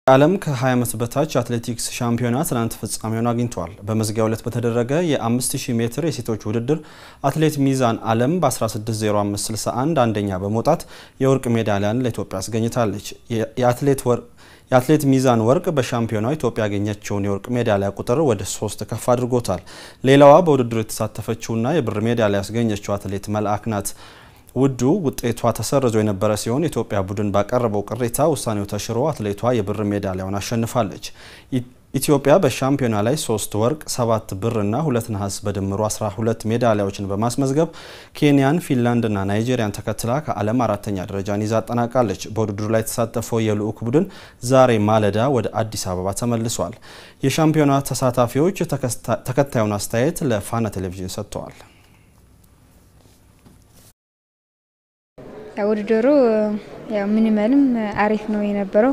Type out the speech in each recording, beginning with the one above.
የዓለም ከ20 ዓመት በታች አትሌቲክስ ሻምፒዮና ትናንት ፍጻሜውን አግኝቷል። በመዝጊያው ዕለት በተደረገ የ5000 ሜትር የሴቶች ውድድር አትሌት ሚዛን አለም በ160561 አንደኛ በመውጣት የወርቅ ሜዳሊያን ለኢትዮጵያ አስገኝታለች። የአትሌት ሚዛን ወርቅ በሻምፒዮናው ኢትዮጵያ ያገኘችውን የወርቅ ሜዳሊያ ቁጥር ወደ ሶስት ከፍ አድርጎታል። ሌላዋ በውድድሩ የተሳተፈችውና የብር ሜዳሊያ ያስገኘችው አትሌት መልአክ ናት። ውዱ ውጤቷ ተሰርዞ የነበረ ሲሆን የኢትዮጵያ ቡድን ባቀረበው ቅሬታ ውሳኔው ተሽሮ አትሌቷ የብር ሜዳሊያውን አሸንፋለች። ኢትዮጵያ በሻምፒዮና ላይ ሶስት ወርቅ፣ ሰባት ብርና ሁለት ነሐስ በድምሩ 12 ሜዳሊያዎችን በማስመዝገብ ኬንያን፣ ፊንላንድና ናይጄሪያን ተከትላ ከዓለም አራተኛ ደረጃን ይዛ አጠናቃለች። በውድድሩ ላይ የተሳተፈው የልዑክ ቡድን ዛሬ ማለዳ ወደ አዲስ አበባ ተመልሷል። የሻምፒዮና ተሳታፊዎች ተከታዩን አስተያየት ለፋና ቴሌቪዥን ሰጥተዋል። ውድድሩ ያው ሚኒመልም አሪፍ ነው የነበረው።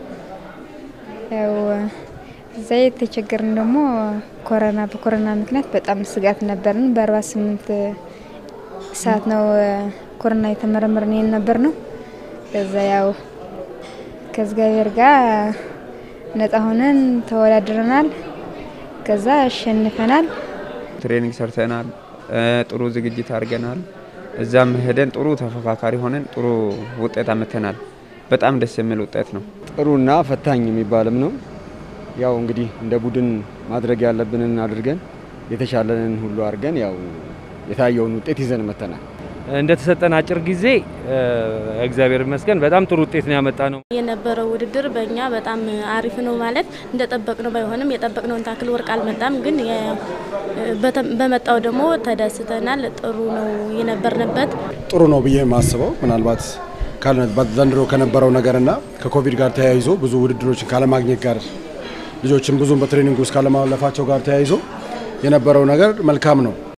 ያው እዛ የተቸገርን ደግሞ ኮሮና በኮሮና ምክንያት በጣም ስጋት ነበርን። በአርባ ስምንት ሰዓት ነው ኮሮና የተመረመርን የነበር ነው። ከዛ ያው ከእግዚአብሔር ጋር ነጻ ሆነን ተወዳድረናል። ከዛ አሸንፈናል። ትሬኒንግ ሰርተናል። ጥሩ ዝግጅት አድርገናል። እዛም ሄደን ጥሩ ተፎካካሪ ሆነን ጥሩ ውጤት አመተናል። በጣም ደስ የሚል ውጤት ነው። ጥሩና ፈታኝ የሚባልም ነው። ያው እንግዲህ እንደ ቡድን ማድረግ ያለብንን አድርገን የተሻለንን ሁሉ አድርገን ያው የታየውን ውጤት ይዘን መተናል። እንደተሰጠን አጭር ጊዜ እግዚአብሔር ይመስገን በጣም ጥሩ ውጤት ነው ያመጣ ነው። የነበረው ውድድር በእኛ በጣም አሪፍ ነው ማለት እንደጠበቅነው ባይሆንም የጠበቅነውን ታክል ወርቅ አልመጣም፣ ግን በመጣው ደግሞ ተደስተናል። ጥሩ ነው የነበርንበት። ጥሩ ነው ብዬ የማስበው ምናልባት ዘንድሮ ከነበረው ነገርና ከኮቪድ ጋር ተያይዞ ብዙ ውድድሮችን ካለማግኘት ጋር ልጆችን ብዙም በትሬኒንግ ውስጥ ካለማለፋቸው ጋር ተያይዞ የነበረው ነገር መልካም ነው።